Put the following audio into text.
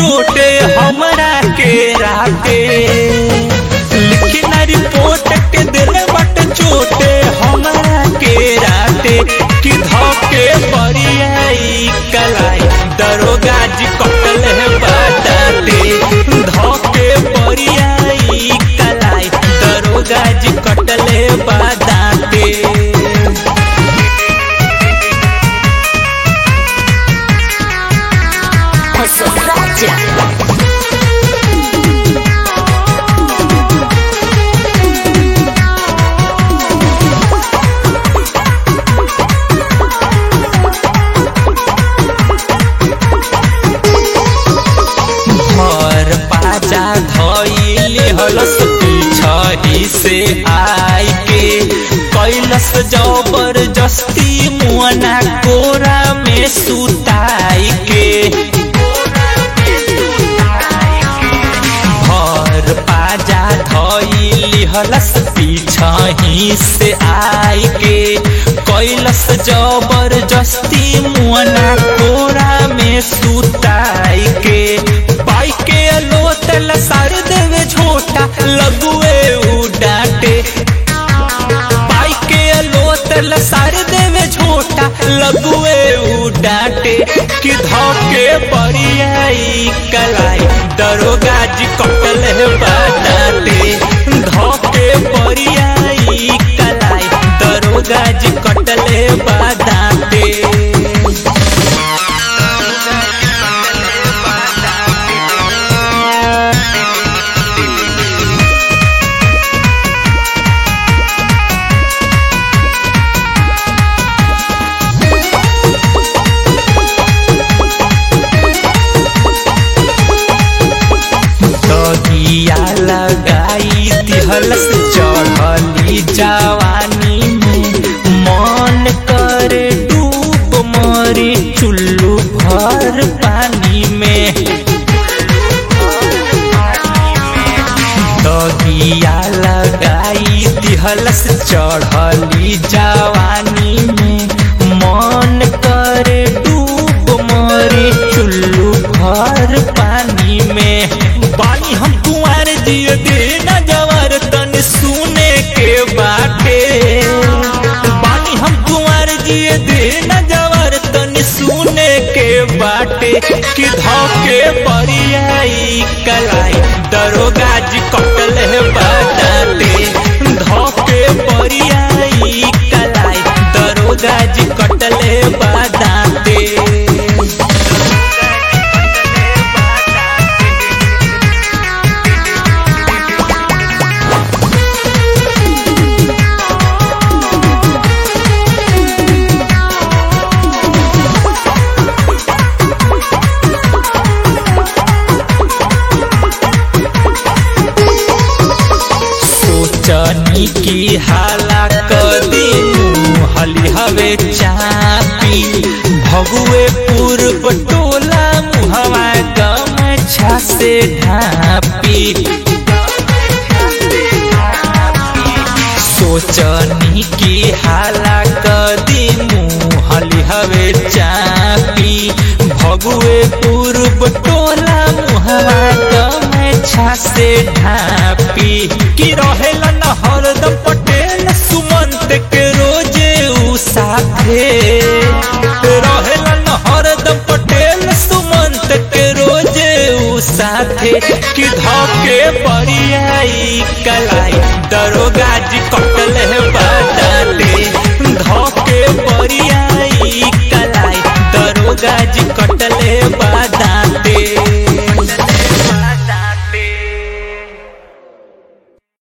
चोटे हमरा के राते लिखना रिपोर्ट के दिल बट चोटे हमरा के राते कि धोके बरियाई कलाई दरोगा जी कटल है बाटाते धोके बरियाई कलाई दरोगा जी कटल है बाटाते Posokracia. घर पाजा धइले हलस पिछही से आई के कैलस जबरदस्ती मुअना कोरा में सुताई के घर पाजा धइली हलस पिछही से आई के कैलस जबरदस्ती मुअना कोरा में सुताई के पाई के लोतल सार देवे झोटा लगुए उ डांटे पाई के लोतल सार देवे झोटा लगुए उ डांटे कि धोके बरियाई कलाई दरोगा जी कटल है बाटाटे धोके बरियाई कलाई दरोगा जी कटल है बाटाटे दगिया लगाई दिहलस चढ़ली जवानी में मन करे डूब मरे चुल्लू भर पानी में दगिया लगाई दिहलस चढ़ली जवानी में मन करे डूब मरे चुल्लू भर पानी में पानी हम कुंवर जिए दे न जवर तन सुने के बाटे पानी हम कुंवर जिए दे न जवर तन सुने के बाटे कि धोके बरियाई कलाई दरोगा जी कटल है बाटाटे धोके बरियाई कलाई दरोगा जी कटल है बाटाटे सोचनी की हाला कदी हली हवे चापी भगुए पूर्व टोला मुहवा गमछा से ढापी सोचनी की हाला कदी मुहली हवे चापी भगुए पूर्व टोला मुहवा गमछा से ढापी कि रहेला न हरदम पटेल सुमंत के रोजे उ साथे रहेला न हरदम पटेल सुमंत के रोजे उ साथे कि धोके बरियाई कलाई दरोगा जी कटल है बाटाटे